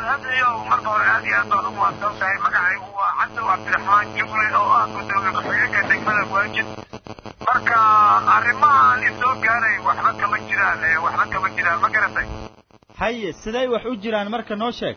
cabdilxamiyo marka hore aad iyo aad baad ugu mahadsan tahay magacaygu waa cabdow cabdiraxmaan juble oo ah gudoomiye ku-xigeenka degmada waajid marka arrimahan isoo gaaray waxba kama jiraan waxba kama jiraan ma garatay haye siday wax u jiraan marka noo sheeg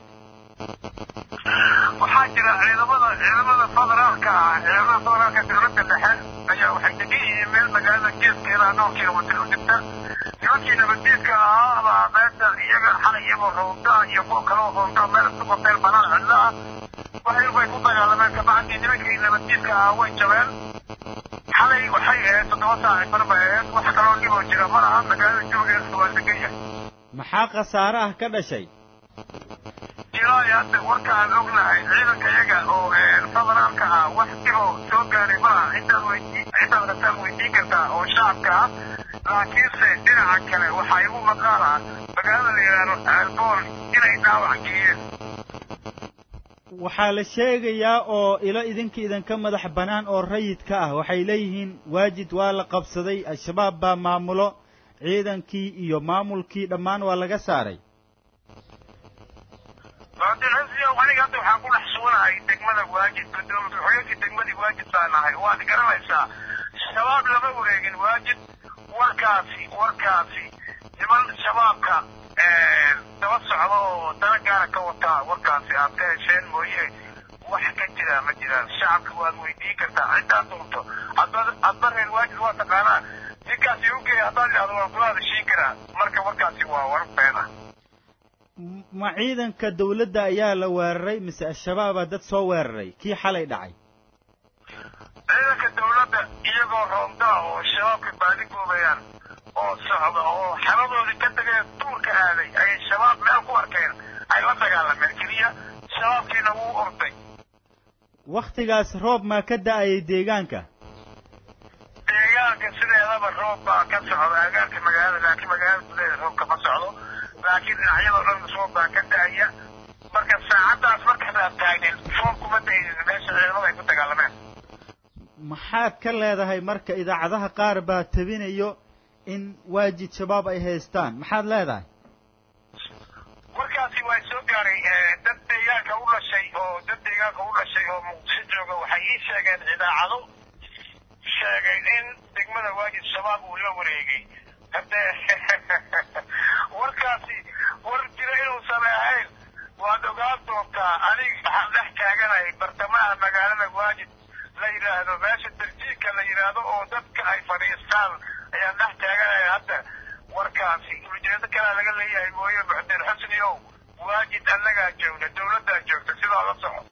waxaa jira ciidamada ciidamada federaalka ah ciidamada federaalka dowladda dhexe ayaa waxay degan yihiin meel magaalada geeskeeda dhowr kilomitir u jirta nimankii nabaddiidka ahaa baa meesha iyaga xalay iyagoo roonda iyo kuwa kaloo roonda meel isku qabteen banaan cidlo ah waxay bay ku dagaalameen kabacdii nimankii nabaddiidka ahaa way jabeen xalay waxay ahayd toddoba saaci bar bay ahayd wax kaloo dhiboo jira ma laha magaalada jawigeeda waa degan yahay maxaa khasaare ah ka dhashay ilaa hadda warkaan ognahay ciidanka iyaga oo federaalka ah wax dhiboo soo gaaray ma laha intaad weydii intaad rabtaan weydiin kartaa oo shacabka ah laakiinse dhinaca kale waxaa igu maqaal ah magaalada la yidhaahdo aalbool inay dhaawac geliyeen waxaa la sheegayaa oo ilo idinka idinka madax bannaan oo rayidka ah waxay leeyihiin waajid waa la qabsaday al-shabaab baa maamulo ciidankii iyo maamulkii dhammaan waa laga saaray cabdilcasiyow aniga hadda waxaan ku dhex suganahay degmada waajid gudoomiye ku-xigeenkii degmadii waajid baa nahay waad garanaysaa shabaab lama wareegin waajid warkaasi warkaasi niman shabaabka daba socda oo dana gaara ka wataa warkaasi aad ka hesheen mooye wax ka jira ma jiraan shacabka waad weydiin kartaa ciddaa doonto adba reer waajid waa taqaanaa ninkaasi ugeey haddaad idhahdo waan kula hadashiin karaa marka warkaasi waa war been ah ma ciidanka dawladda ayaa la weeraray mise al-shabaabaa dad soo weeraray kii xalay dhacay ciidanka dawladda iyagoo roondaa oo shabaabka baadi goobayaan oo socda oo xeradoodii ka tageen duurka aaday ayay shabaab meel ku arkeen ay la dagaalameen keliya shabaabkiina wuu orday wakhtigaas roob maa ka da'ayay deegaanka deegaanka sideedaba roob baa ka socda agaarka magaalada laakiin magaalada gudaheeda roobka ma socdo laakiin dhinacyadoo dhan roob baa ka da'aya marka saacaddaas markaas aad taagnin roob kuma da'aynin meesha ciidamada ay ku dagaalameen maxaad ka leedahay marka idaacadaha qaar baa tabinayo in waajid shabaab ay haystaan maxaad leedahay warkaasi waa soo gaaray dad deegaanka u dhashay oo dad deegaanka u dhashay oo muqdisho jooga waxay ii sheegeen idaacado sheegay in degmada waajid shabaab uu la wareegay haddee warkaasi war jira inuusan ahayn waad ogaan doontaa aniga waxaan dhex taaganahay bartamaha magaalada waajid la yidhaahdo meesha darjiinka la yidhaahdo oo dadka ay fadhiistaan ayaan dhex taaganahay hadda warkaasi ujeedo kalaa laga leeyahay mooye muxdin xusni ow waajid annagaa joogna dawladdaa joogta sidaa la soco